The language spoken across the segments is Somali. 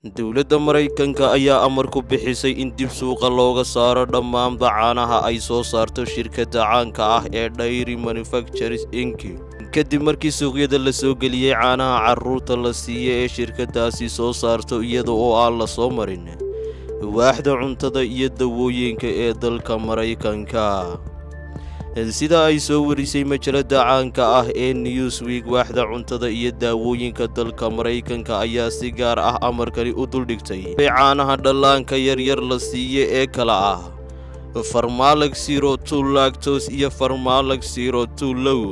dowladda maraykanka ayaa amar ku bixisay in dib suuqa looga saaro dhammaanba caanaha ay soo saarto shirkadda caanka ah ee dhayri manufactures inc kadib markii suuqyada la soo geliyey caanaha carruurta la siiya ee shirkaddaasi soo saarto iyada oo aan la soo marin waaxda cuntada iyo dawooyinka ee dalka maraykanka sida ay soo warisay majalada caanka ah ee newsweek waaxda cuntada iyo daawooyinka dalka maraykanka ayaa si gaar ah amarkani u duldhigtay caanaha dhallaanka yaryar la siiye ee kala ah farmalag siro tu lagtos iyo farmalag siro tu low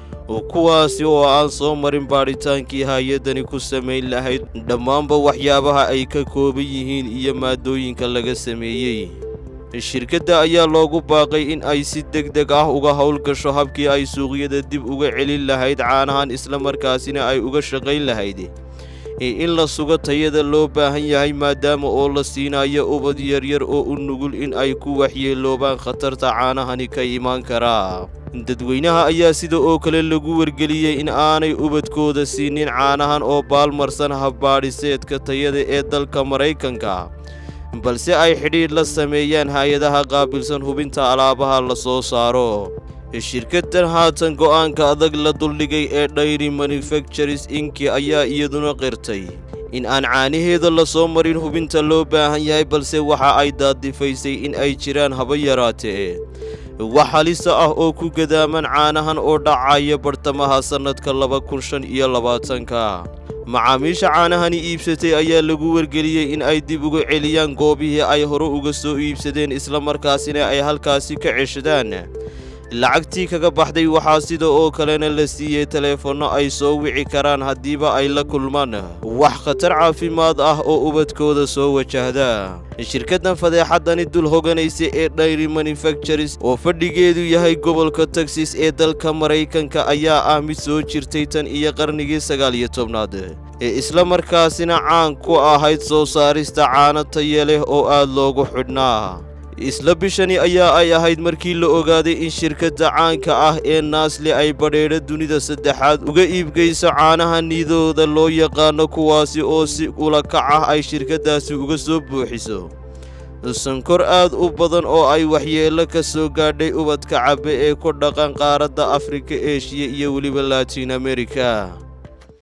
kuwaasi oo aan soo marin baadhitaankii hay-adani ku samayn lahayd dhammaanba waxyaabaha ay ka kooban yihiin iyo maadooyinka laga sameeyey shirkadda ayaa loogu baaqay in ay si deg deg ah uga howlgasho habkii ay suuqyada dib uga celin lahayd caanahan islamarkaasina ay uga shaqayn lahayd in la sugo tayada loo baahan yahay maadaama oo la siinayo ubad yaryar oo u nugul in ay ku waxyeeloobaan khatarta caanahani ka imaan karaa dadweynaha ayaa sida oo kale lagu wargeliyey in aanay ubadkooda siinin caanahan oo baalmarsan habbaadhiseedka tayada ee dalka maraykanka balse ay xidhiidh la sameeyaan hay-adaha qaabilsan hubinta alaabaha la soo saaro shirkaddan haatan go'aanka adag la duldhigay ee dhayri manufactures inki ayaa iyaduna qirtay in aan caanaheeda la soo marin hubinta loo baahan yahay balse waxa ay daadifaysay in ay jiraan haba yaraatee wax halisa ah oo ku gadaaman caanahan oo dhacaya bartamaha sannadka laba kun shan iyo labaatanka macaamiisha caanahani iibsatay ayaa lagu wargeliyey in ay dib uga celiyaan goobihii ay hore uga soo iibsadeen islamarkaasina ay halkaasi ka ceshadaan lacagtii kaga baxday waxaa sida oo kalena la siiyey teleefanno ay soo wici karaan haddiiba ay la kulmaan wax khatar caafimaad ah oo ubadkooda soo wajahda shirkaddan fadeexaddani dul hoganaysa ee dhayri manufactures oo fadhigeedu yahay gobolka texas ee dalka maraykanka ayaa ah mid soo jirtay tan iyo qarnigii sagaal iyo tobnaad ee isla markaasina caan ku ahayd soo saarista caano taya leh oo aad loogu xidhnaa isla bishani ayaa ay ahayd markii la ogaaday in shirkadda caanka ah ee naasli ay badheedho dunida saddexaad uga iibgeyso caanaha niidooda loo yaqaano kuwaasi oo si ulakac ah ay shirkaddaasi uga soo buuxiso sankor aad u badan oo ay waxyeello ka soo gaadhay ubadka cabbe ee ku dhaqan qaaradda afrika eshiya iyo weliba latiin amerika